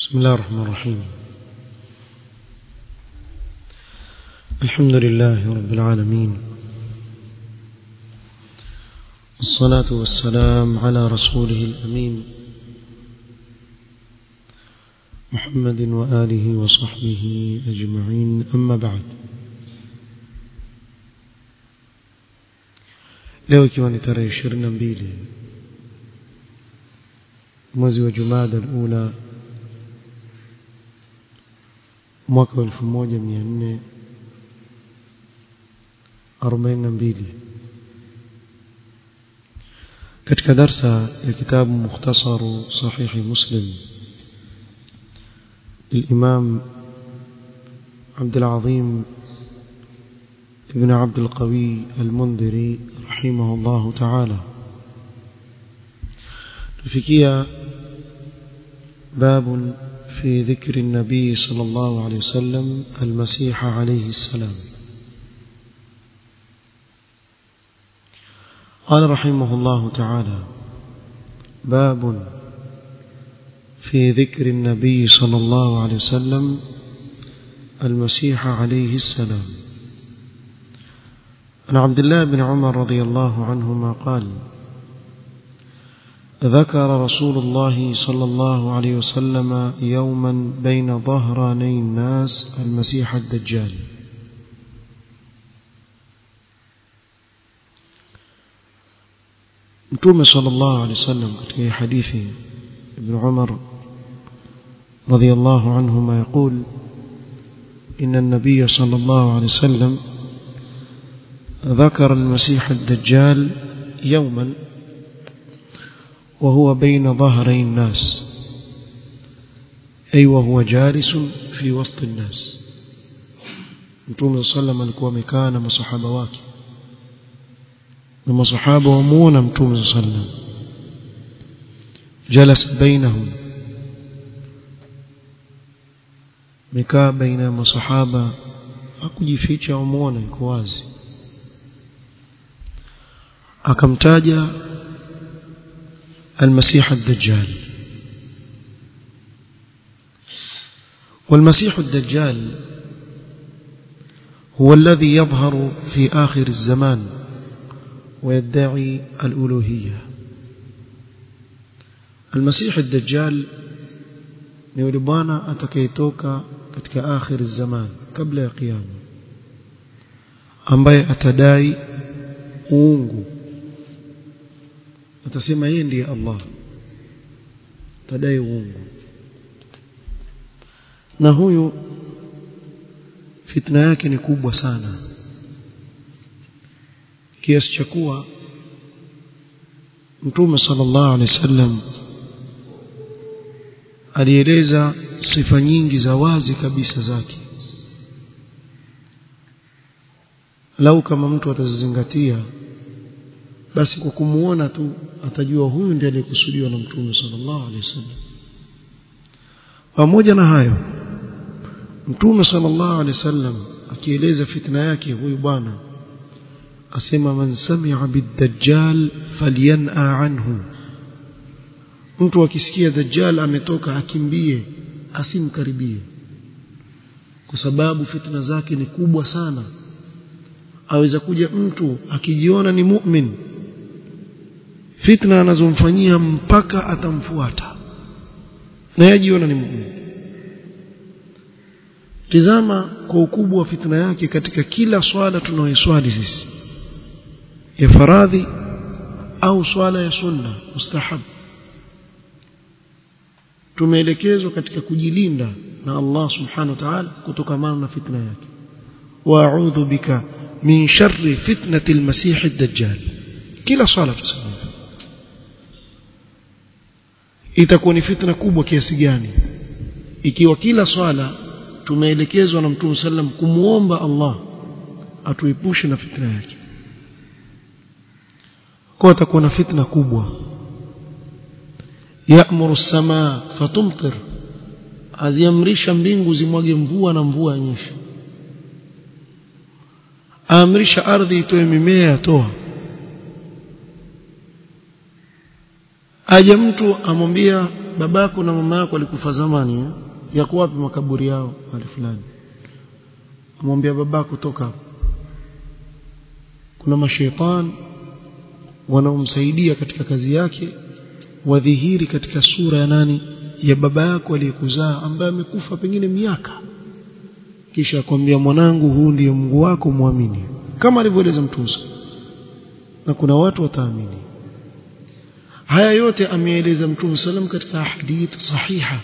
بسم الله الرحمن الرحيم الحمد لله رب العالمين والصلاة والسلام على رسوله الأمين محمد وآله وصحبه أجمعين أما بعد leo ikiwa ni tarehe ishirini na mbili mwezi wa jumada alula mwaka wa elfu moja mia nne arobaini na mbili katika darsa ya kitabu mukhtasaru sahihi muslim للإمام عبد العظيم ابن عبد القوي المنذري رحمه الله تعالى تفكيا باب في ذكر النبي صلى الله عليه وسلم المسيح عليه السلام قال رحمه الله تعالى باب في ذكر النبي صلى الله عليه وسلم المسيح عليه السلام عن عبد الله بن عمر رضي الله عنهما قال ذكر رسول الله صلى الله عليه وسلم يوما بين ظهراني الناس المسيح الدجال متوم صلى الله عليه وسلم في حديث ابن عمر رضي الله عنهما يقول إن النبي صلى الله عليه وسلم ذكر المسيح الدجال يوما وهو بين ظهري الناس أي وهو جالس في وسط الناس Mtume sallam alikuwa amekaa na masahaba wake na masahaba wamuona Mtume sallam jalasa bainahum mekaa baina ya masahaba hakujificha wamuona yuko wazi akamtaja المسيح الدجال والمسيح الدجال هو الذي يظهر في آخر الزمان ويدعي الألوهية المسيح الدجال نيولبانا أتكيتوكا كتك آخر الزمان قبل القيامة ambaye atadai uungu atasema yeye ndiye Allah tadai uungu na huyu fitna yake ni kubwa sana kiasi cha kuwa Mtume sallallahu alaihi wasallam alieleza sifa nyingi za wazi kabisa zake lau kama mtu atazizingatia basi kwa kumuona tu atajua huyu ndiye aliyekusudiwa na Mtume sallallahu alaihi wasallam pamoja na hayo Mtume sallallahu alaihi wasallam akieleza fitna yake huyu bwana asema man sami'a bid-dajjal falyan'a anhu mtu akisikia dajjal ametoka akimbie asimkaribie kwa sababu fitna zake ni kubwa sana aweza kuja mtu akijiona ni mu'min fitna anazomfanyia mpaka atamfuata na yajiona ni mu'min tizama kwa ukubwa wa fitna yake katika kila swala tunayoiswali sisi ya faradhi au swala ya sunna mustahab tumeelekezwa katika kujilinda na Allah subhanahu wa ta'ala kutokana na fitna yake wa a'udhu bika min sharri fitnati al-masih ad-dajjal kila swala tuseme itakuwa ni fitna kubwa kiasi gani ikiwa kila swala tumeelekezwa na Mtume sallam kumuomba Allah atuepushe na fitna yake kwa atakuwa na fitna kubwa ya'muru as-samaa fatumtir aziamrisha mbingu zimwage mvua na mvua nyesha aamrisha ardhi itoe mimea atoa aje mtu amwambia babako na mama yako walikufa zamani eh? yako wapi makaburi yao wale fulani amwambia babako toka hapo kuna mashaitani wanaomsaidia katika kazi yake wadhihiri katika sura ya nani ya baba yako aliyekuzaa ambaye amekufa pengine miaka kisha akwambia mwanangu huu ndiye Mungu wako muamini kama alivyoeleza mtume na kuna watu wataamini haya yote ameeleza mtume sallam katika hadith sahiha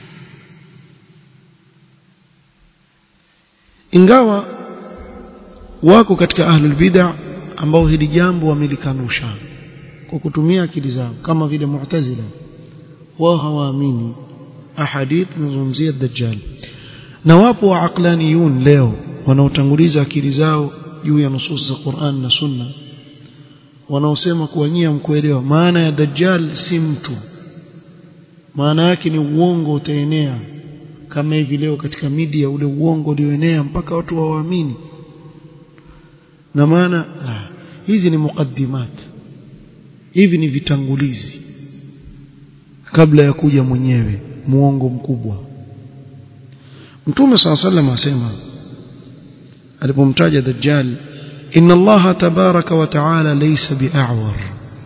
ingawa wako katika ahlul bid'ah ambao hili jambo wamelikanusha kwa kutumia akili zao kama vile mu'tazila wao hawaamini ahadith zinazungumzia dajjal na wapo wa aqlaniyun leo wanaotanguliza akili zao juu ya nusus za Qur'an na Sunna wanaosema kuwa nyia mkuelewa maana ya dajjal si mtu maana yake ni uongo utaenea kama hivi leo katika media ule uongo ulioenea mpaka watu wawaamini na maana ah, hizi ni muqaddimat hivi ni vitangulizi kabla ya kuja mwenyewe muongo mkubwa Mtume صلى الله عليه وسلم asema alipomtaja dajjal inna Allah tabaraka wa taala laysa bi'awar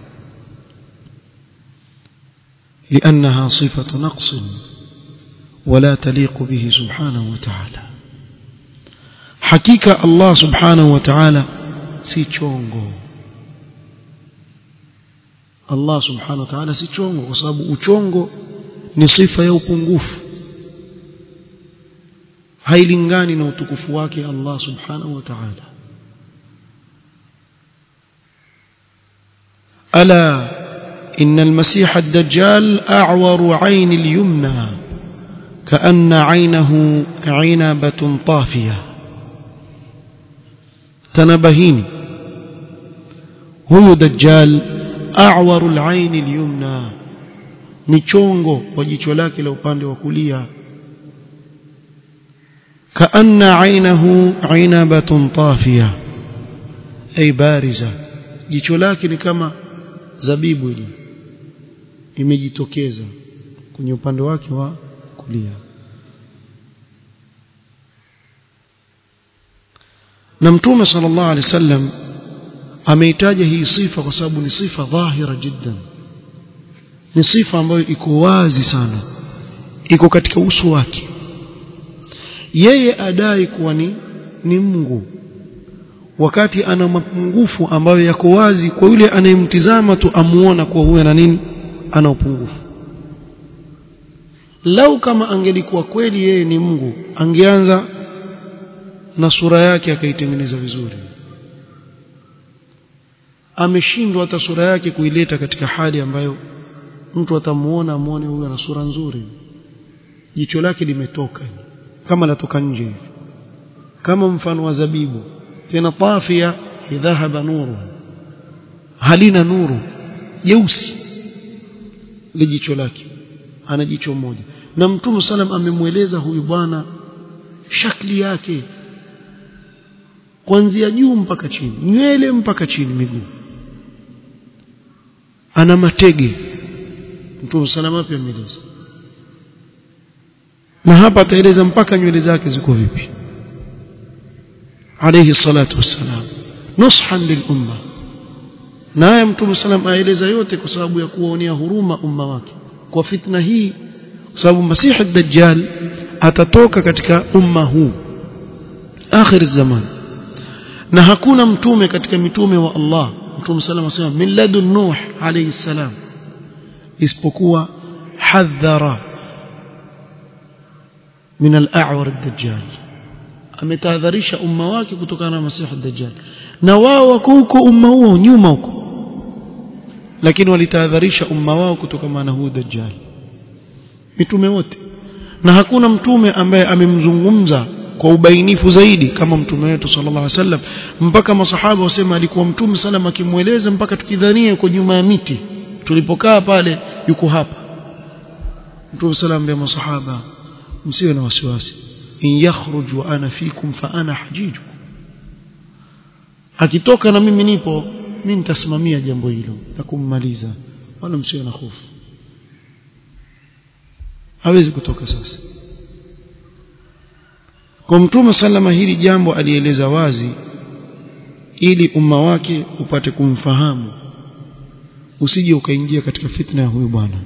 لأنها صفة نقص ولا تليق به سبحانه وتعالى حقيقة الله سبحانه وتعالى si chongo Allah subhanahu wa ta'ala si chongo kwa sababu uchongo ni sifa ya upungufu hailingani na utukufu wake Allah subhanahu wa ta'ala ala إن المسيح الدجال أعور عين اليمنى كأن عينه عنبة طافية تنبهيني هو دجال أعور العين اليمنى michongo wa jicho lake la upande wa kulia kaanna ainahu inabatun tafiya ay bariza jicho lake ni kama zabibu ile imejitokeza kwenye upande wake wa kulia na mtume sallallahu alaihi wasallam ameitaja hii sifa kwa sababu ni sifa dhahira jiddan ni sifa ambayo iko wazi sana iko katika uso wake yeye adai kuwa ni ni Mungu wakati ana mapungufu ambayo yako wazi kwa yule anayemtizama tu amuona kuwa huyu ana nini ana upungufu lau kama angelikuwa kweli yeye ni Mungu angeanza na sura yake akaitengeneza vizuri ameshindwa hata sura yake kuileta katika hali ambayo mtu atamuona amuone huyu ana sura nzuri jicho lake limetoka kama latoka nje hivi kama mfano wa zabibu tena tafia dhahaba nuru halina nuru jeusi lijicho lake ana jicho moja na mtume salam amemweleza huyu bwana shakli yake kuanzia juu mpaka chini nywele mpaka chini miguu ana matege mtume salama pia ameeleza na hapa ataeleza mpaka nywele zake ziko vipi alayhi salatu wassalam nushan lilumma naye mtume salam aeleza yote kwa sababu ya kuwaonea huruma umma wake kwa fitna hii kwa sababu masihi dajjal atatoka katika umma huu akhir zaman na hakuna mtume katika mitume wa Allah mtume salam asema min ladun nuh alayhi salam isipokuwa hadhara min al-a'war ad-dajjal ametahadharisha umma wake kutokana na masihi ad-dajjal na wao wako huko umma huo nyuma huko lakini walitahadharisha umma wao kutokana na huu dajjal mitume wote na hakuna mtume ambaye amemzungumza kwa ubainifu zaidi kama mtume wetu sallallahu alaihi wasallam mpaka masahaba wasema alikuwa mtume sallam akimweleza mpaka tukidhania yuko nyuma ya miti tulipokaa pale yuko hapa mtume sallam ambia masahaba msiwe na wasiwasi in yakhruj wa ana fikum fa ana hajiju akitoka na mimi nipo mimi nitasimamia jambo hilo na kummaliza wala msiwe na hofu hawezi kutoka sasa kwa mtume sallama hili jambo alieleza wazi ili umma wake upate kumfahamu usije ukaingia katika fitna ya huyu bwana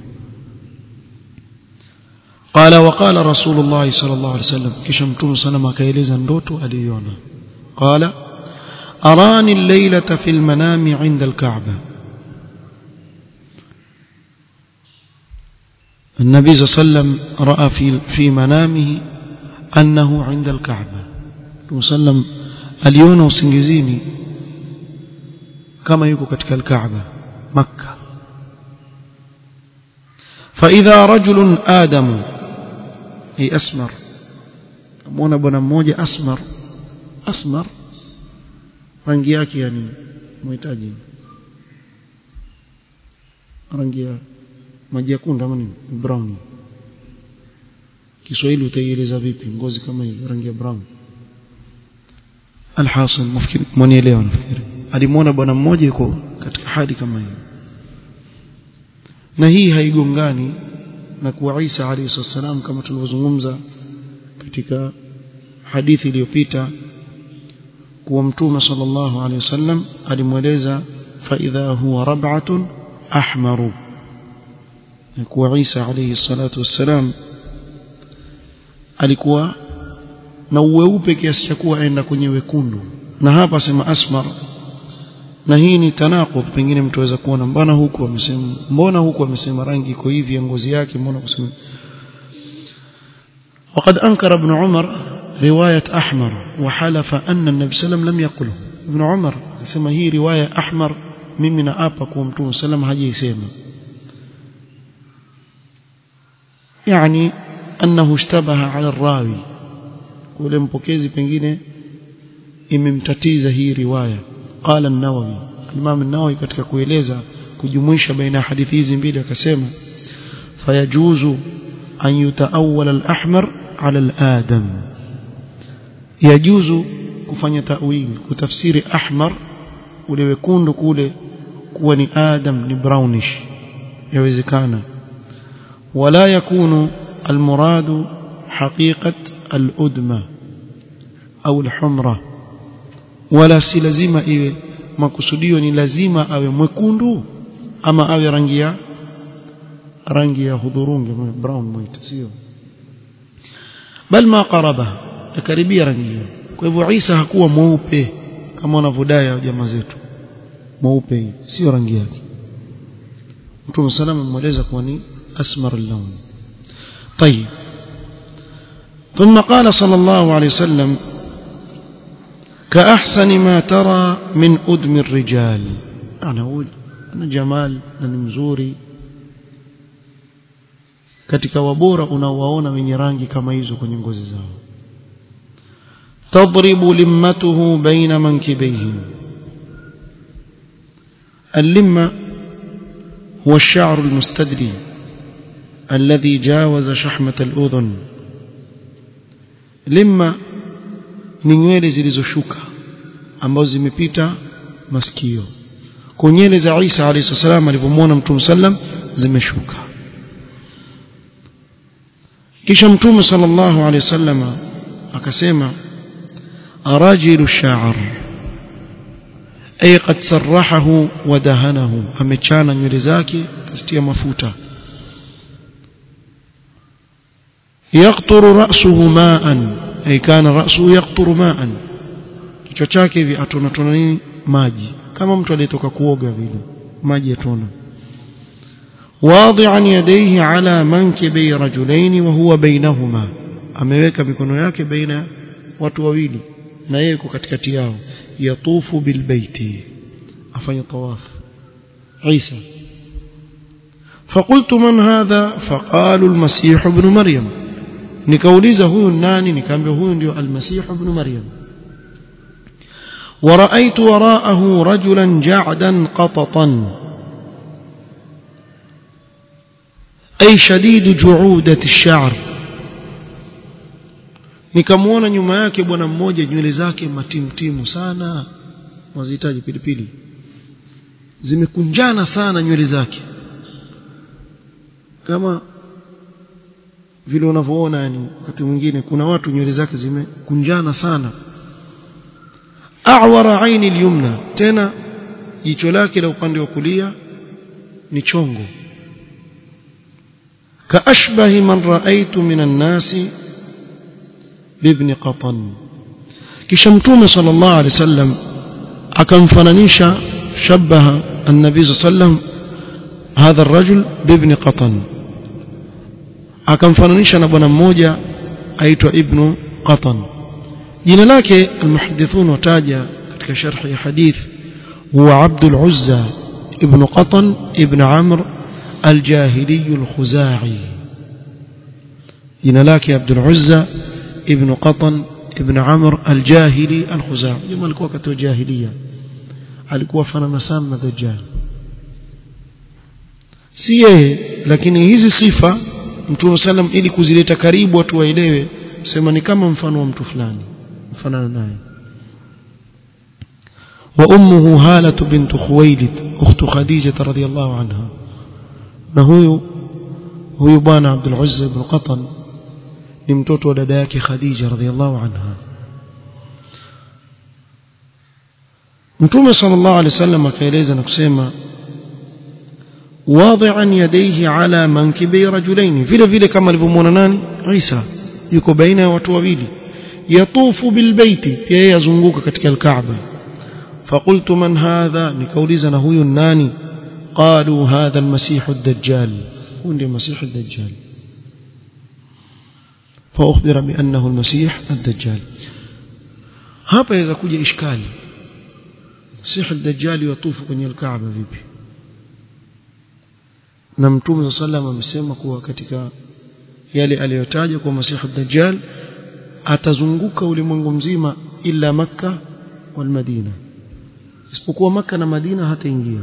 قال وقال رسول الله صلى الله عليه وسلم kisha mtume sallama akaeleza ndoto aliyoiona قال أراني الليلة في المنام عند الكعبة النبي صلى الله عليه وسلم رأى في في منامه أنه عند الكعبة وسلم aliona usingizini kama yuko katika al-Kaaba Makka فإذا رجل آدم أي أسمر أمونا بنا mmoja أسمر أسمر rangi yake yani muhitaji rangi ya maji yakunda ama nini brown Kiswahili utaieleza vipi ngozi kama hiyo rangi ya brown alhasil nafikiri mwanielewa nafikiri alimuona bwana mmoja yuko katika hali kama hiyo na hii haigongani na kuwa Isa alayhi salam kama tulivyozungumza katika hadithi iliyopita kuwa mtume sallallahu alayhi wasallam alimweleza fa idha huwa rab'atun ahmaru na kuwa Isa alayhi salatu wassalam alikuwa na uweupe kiasi cha kuwa aenda kwenye wekundu na hapa sema asmar na hii ni tanaqub pengine mtu aweza kuona mbona huku amesema mbona huku amesema rangi iko hivi ya ngozi yake mbona kusema وقد أنكر ابن عمر رواية أحمر وحلف أن النبي صلى الله عليه وسلم لم يقله ابن عمر سما هي رواية أحمر mimi na apa kwa mtume sallam hajaisema yani annahu ishtabaha ala rawi kule mpokezi pengine imemtatiza hii riwaya qala an-nawawi imam an-nawawi katika kueleza kujumuisha baina ya hadithi hizi mbili akasema fayajuzu an yutaawwal al-ahmar ala al-adam yajuzu kufanya ta'wil kutafsiri ahmar ule wekundu kule kuwa ni adam ni brownish yawezekana wala yakunu المراد حقيقة الأدمة أو الحمرة ولا si lazima iwe makusudio ni lazima awe mwekundu ama awe rangi ya rangi ya hudhurungi brown mwita sio bal ma qaraba karibia rangi hiyo kwa hivyo Isa hakuwa mweupe kama wanavyodai jamaa zetu mweupe sio rangi yake Mtume salama amemweleza kuwa ni asmar al-lawn طيب ثم قال صلى الله عليه وسلم كأحسن ما ترى من أدم الرجال أنا أقول أنا جمال أنا مزوري katika wabora unaowaona wenye rangi kama hizo kwenye ngozi zao tadribu limmatuhu baina mankibayhi اللمة هو الشعر المستدري الذي جاوز شحمة الأذن لما ni nywele zilizoshuka ambazo zimepita masikio kwa nywele za Isa alayhi salam alipomwona Mtume sallam zimeshuka kisha Mtume sallallahu alayhi wasallam akasema arajilu sha'r ay qad sarrahahu wa dahanahu amechana nywele zake kasitia mafuta يقطر رأسه ماء أي كان رأسه يقطر ماء kichwa chake hivi atona tona nini maji kama mtu aliyetoka kuoga vile maji yatona واضعا يديه على منكبي رجلين وهو بينهما ameweka mikono yake baina watu wawili na yeye yuko katikati yao yatufu bilbaiti afanya tawaf Isa فقلت من هذا فقالوا المسيح ابن مريم nikauliza huyu nani nikaambia huyu ndio almasih ibn maryam ورأيت وراءه رجلا جعدا قططا أي شديد جعودة الشعر nikamwona nyuma yake bwana mmoja nywele zake matimtimu sana wazihitaji pilipili zimekunjana sana nywele zake kama vile unavyoona yani wakati mwingine kuna watu nywele zake zimekunjana sana a'wara aini al-yumna tena jicho lake la upande wa kulia ni chongo kaashbahi man raaitu minan nasi bibni qatan kisha mtume sallallahu alaihi wasallam akamfananisha shabaha an-nabi sallam hadha ar-rajul bibni qatan akamfananisha na bwana mmoja aitwa ibnu qatan jina lake almuhaddithun wataja katika sharh ya hadith huwa abdul uzza ibn qatan ibn amr الجاهلي الخزاعي jina lake Abdul Uzza ibn Qatan ibn Amr al-Jahili al-Khuzai jamaa alikuwa wakati wa jahiliya alikuwa fanana sana na Dajjal si yeye lakini hizi sifa Mtume sallam ili kuzileta karibu watu waelewe sema ni kama mfano wa mtu fulani mfanana naye wa ummuhu Halah bint Khuwailid ukhtu Khadija radhiyallahu anha na huyu huyu bwana Abdul Uzza ibn Qatan ni mtoto wa dada yake Khadija radhiallahu anha Mtume sallallahu alaihi wasallam akaeleza na kusema wadi'an yadayhi ala mankibi rajulain vile vile kama alivyomwona nani Isa yuko baina ya watu wawili yatufu bilbaiti pia yeye azunguka katika alkaaba فقلت من هذا nikauliza na huyu nani قالوا هذا المسيح الدجال هو المسيح الدجال فأخبر بأنه المسيح الدجال hapa yaweza kuja ishkali Masih ad-Dajjal yatufu kwenye al-Kaaba vipi na Mtume sallam amesema kuwa katika yale aliyotaja kwa Masih ad-Dajjal atazunguka ulimwengu mzima ila Makka wal Madina isipokuwa Makka na Madina hataingia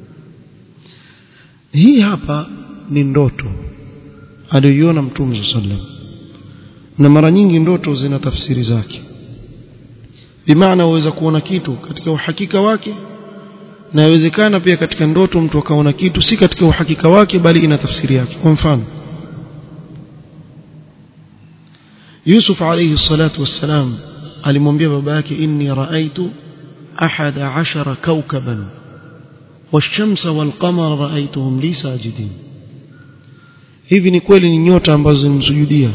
hii hapa ni ndoto aliyoiona Mtume sallam na mara nyingi ndoto zina tafsiri zake bimaana waweza kuona kitu katika uhakika wake na yawezekana pia katika ndoto mtu akaona kitu si katika uhakika wake bali ina tafsiri yake kwa mfano Yusuf alayhi salatu wassalam alimwambia baba yake inni raaitu ahada ashara kawkaban والشمس والقمر رأيتهم لي ساجدين hivi ni kweli ni nyota ambazo zimsujudia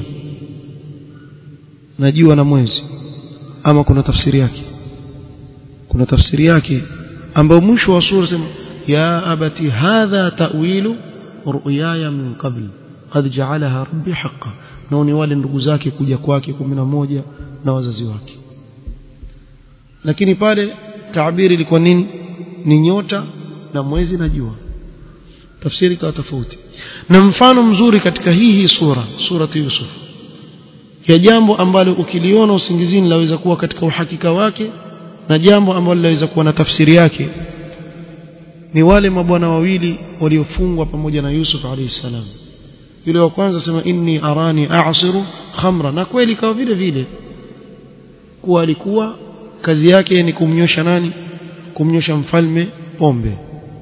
najua na mwezi ama kuna tafsiri yake kuna tafsiri yake ambayo mwisho wa sura sema ya abati hadha ta'wilu ru'yaya min qabl qad ja'alaha rabbi haqqan na ni wale ndugu zake kuja kwake 11 na wazazi wake lakini pale taabiri ilikuwa nini ni nyota na mwezi na jua tafsiri ikawa tofauti na mfano mzuri katika hii hii sura surati Yusuf ya jambo ambalo ukiliona usingizini laweza kuwa katika uhakika wake na jambo ambalo laweza kuwa na tafsiri yake ni wale mabwana wawili waliofungwa pamoja na Yusuf alayhi salam yule wa kwanza sema inni arani a'siru khamra na kweli kawa vile vile kuwa alikuwa kazi yake ni kumnyosha nani kumnyosha mfalme pombe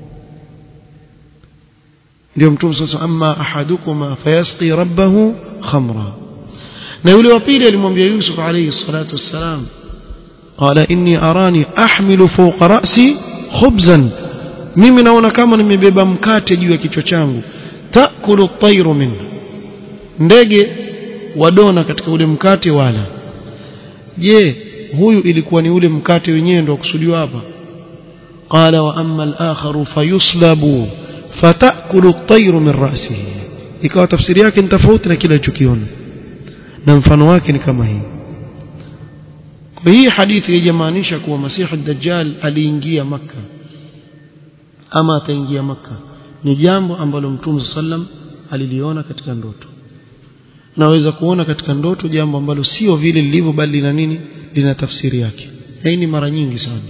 ndio mtume sasa amma ahadukuma fayasqi rabbahu khamra na yule wa pili alimwambia Yusuf alayhi salatu wassalam qala inni arani ahmilu fawqa ra'si khubzan mimi naona kama nimebeba mkate juu ya kichwa changu taakulu at-tayru min ndege wadona katika ule mkate wala je huyu ilikuwa ni ule mkate wenyewe ndio kusudiwa hapa qala wa amma al-akharu fayuslabu fatakulu at-tayru min ra'sihi ikawa tafsiri yake ni tofauti na kile alichokiona na mfano wake ni kama hii kwa hii hadithi haijamaanisha kuwa masihi ad-dajjal aliingia maka ama ataingia maka ni jambo ambalo mtume sallam aliliona katika ndoto naweza kuona katika ndoto jambo ambalo sio vile lilivyo bali lina nini lina tafsiri yake hii ni mara nyingi sana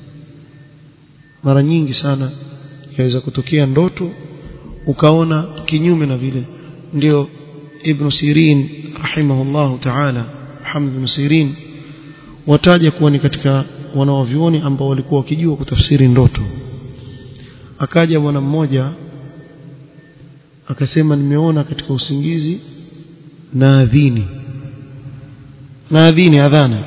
mara nyingi sana yaweza kutokea ndoto ukaona kinyume na vile ndio ibn Sirin rahimahullahu ta'ala Muhammad ibn Sirin wataja kuwa ni katika wanaovioni ambao walikuwa wakijua kutafsiri ndoto akaja bwana mmoja akasema nimeona katika usingizi naadhini naadhini adhana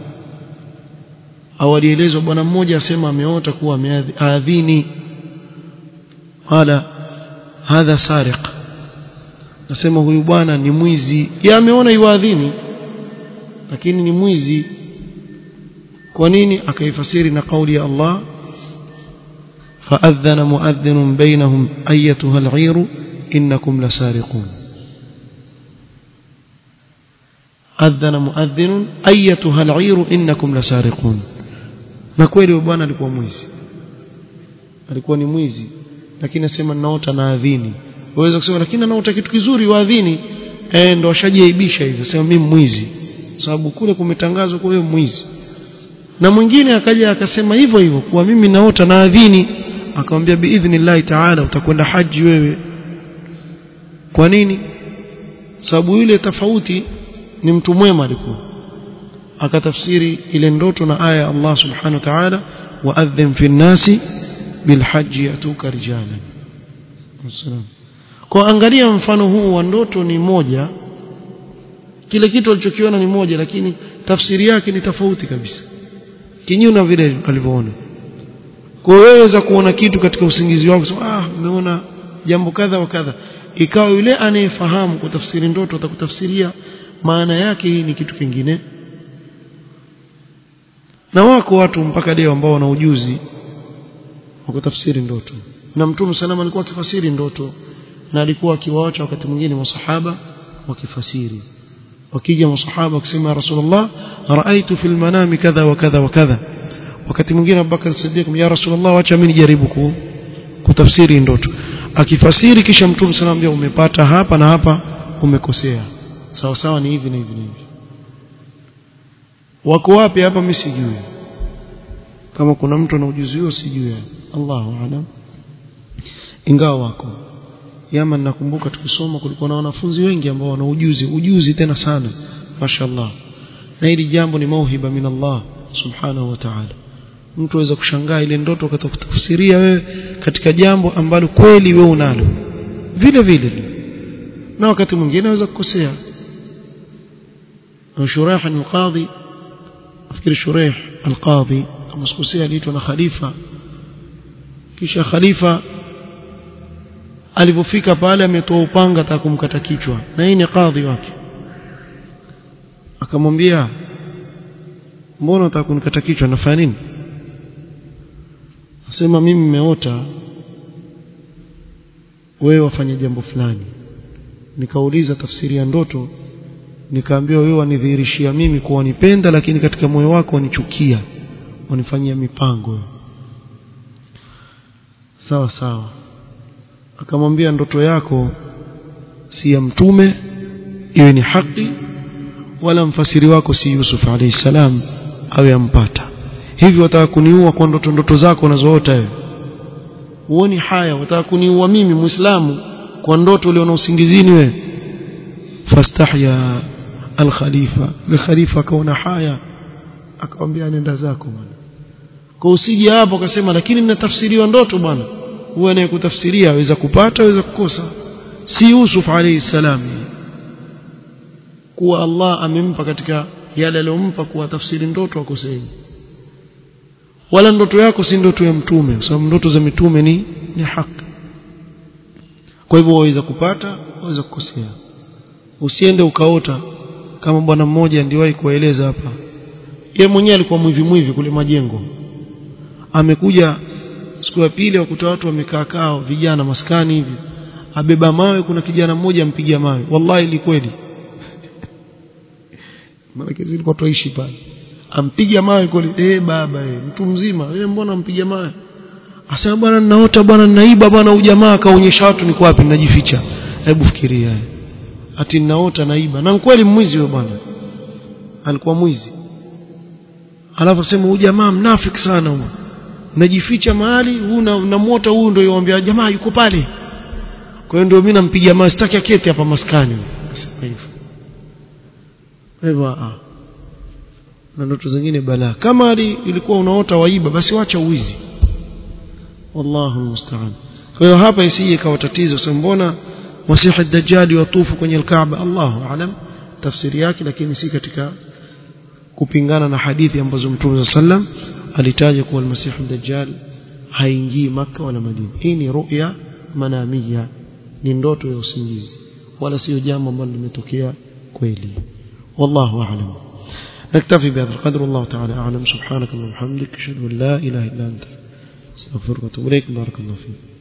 au alielezwa bwana mmoja asema ameota kuwa ameadhini qala hadha sariq nasema huyu bwana ni mwizi yeye ameona yuadhini lakini ni mwizi kwa nini akaifasiri na kauli ya Allah فأذن مؤذن بينهم أيتها العير إنكم لسارقون أذن مؤذن أيتها العير إنكم لسارقون na kweli bwana alikuwa mwizi alikuwa ni mwizi lakini asema naota na adhini waweza kusema lakini naota kitu kizuri waadhini eh ndo washajiaibisha hivyo sema mimi mwizi sababu kule kumetangazwa kwa wewe mwizi na mwingine akaja akasema hivyo hivyo kwa mimi naota na adhini akamwambia biidhnillahi taala utakwenda haji wewe kwa nini sababu yule tofauti ni mtu mwema alikuwa akatafsiri ile ndoto na aya ya Allah subhanahu wa ta'ala waadhim fi nnasi bilhaji yatuka rijalan wasalam kwa angalia mfano huu wa ndoto ni moja kile kitu alichokiona ni moja lakini tafsiri yake ni tofauti kabisa kinyume na vile alivyoona kwa hiyo waweza kuona kitu katika usingizi wako sema ah umeona jambo kadha wa kadha ikawa yule anayefahamu kutafsiri ndoto atakutafsiria maana yake hii ni kitu kingine na wako watu mpaka leo ambao wana ujuzi wa kutafsiri ndoto na mtume salama alikuwa akifasiri ndoto na alikuwa akiwaacha wakati mwingine masahaba wakifasiri wakija masahaba wakisema rasulullah raaitu fil manami kadha wa kadha wa kadha wakati mwingine Abubakar Siddiq ya rasulullah acha mimi nijaribu ku, kutafsiri ndoto akifasiri kisha mtume salama umepata hapa na hapa umekosea sawa sawa ni hivi na hivi na hivi wako wapi hapa mimi sijui kama kuna mtu ana ujuzi huo sijui Allahu aalam ingawa wako Yaman nakumbuka tukisoma kulikuwa na wanafunzi wengi ambao wana ujuzi ujuzi tena sana mashallah na hili jambo ni mauhiba min Allah subhanahu wa ta'ala mtu aweza kushangaa ile ndoto akatafsiria wewe katika jambo ambalo kweli wewe unalo vile vile na wakati mwingine aweza kukosea Shuraih al-Qadhi nafikiri Shuraih al-Qadhi kama sikosea aliitwa na khalifa kisha khalifa alipofika pale ametoa upanga ataka kumkata kichwa na hii ni kadhi wake akamwambia mbona unataka kunikata kichwa nafanya nini asema mimi nimeota wewe wafanya jambo fulani nikauliza tafsiri ya ndoto nikaambiwa wewe wanidhihirishia mimi kuwa wanipenda lakini katika moyo wako wanichukia wanifanyia mipango sawa sawa akamwambia ndoto yako si ya mtume iwe ni haki wala mfasiri wako si Yusuf alayhi salam awe ampata hivi wataka kuniua kwa ndoto ndoto zako unazoota wewe uoni haya wataka kuniua mimi muislamu kwa ndoto uliona usingizini wewe fastahya al-khalifa al-khalifa akaona haya akamwambia nenda zako bwana kwa usije hapo akasema lakini ninatafsiriwa ndoto bwana huwa anayekutafsiria aweza kupata aweza kukosa si Yusuf alayhi salam kuwa Allah amempa katika yale aliyompa kuwa tafsiri ndoto akosei wala ndoto yako si ndoto ya mtume kwa sababu ndoto za mitume ni ni haki kwa hivyo waweza kupata waweza kukosea usiende ukaota kama bwana mmoja ndiwahi kueleza hapa ye mwenyewe alikuwa mwivi mwivi kule majengo amekuja siku ya pili wakuta watu wamekaa kao vijana maskani hivi abeba mawe kuna kijana mmoja ampiga mawe wallahi ni kweli maana kesi ilikuwa toishi pale ampiga mawe kweli eh baba eh mtu mzima eh mbona ampiga mawe asema bwana ninaota bwana naiba bwana ujamaa kaonyesha watu niko wapi ninajificha hebu fikiria ati ninaota naiba na kweli mwizi wewe bwana alikuwa mwizi alafu sema huyu jamaa mnafiki sana huyu najificha mahali huu na moto huu ndio yomwambia jamaa yuko pale kwa hiyo ndio mimi nampiga mawe sitaki aketi hapa maskani sasa hivyo hivyo ah na ndoto zingine balaa kama ilikuwa unaota waiba basi wacha uizi wallahu musta'an kwa hiyo hapa isije ikawa tatizo sasa mbona masihi dajjal yatufu kwenye alkaaba Allahu alam tafsiri yake lakini si katika kupingana na hadithi ambazo Mtume sallam alitaja kuwa almasihi dajjal haingii maka wala Madina hii ni ru'ya manamia ni ndoto ya usingizi wala sio jambo ambalo limetokea kweli wallahu a'lam نكتفي بهذا القدر الله تعالى أعلم سبحانك اللهم وبحمدك أشهد أن لا إله إلا أنت استغفرك واتوب إليك بارك الله فيك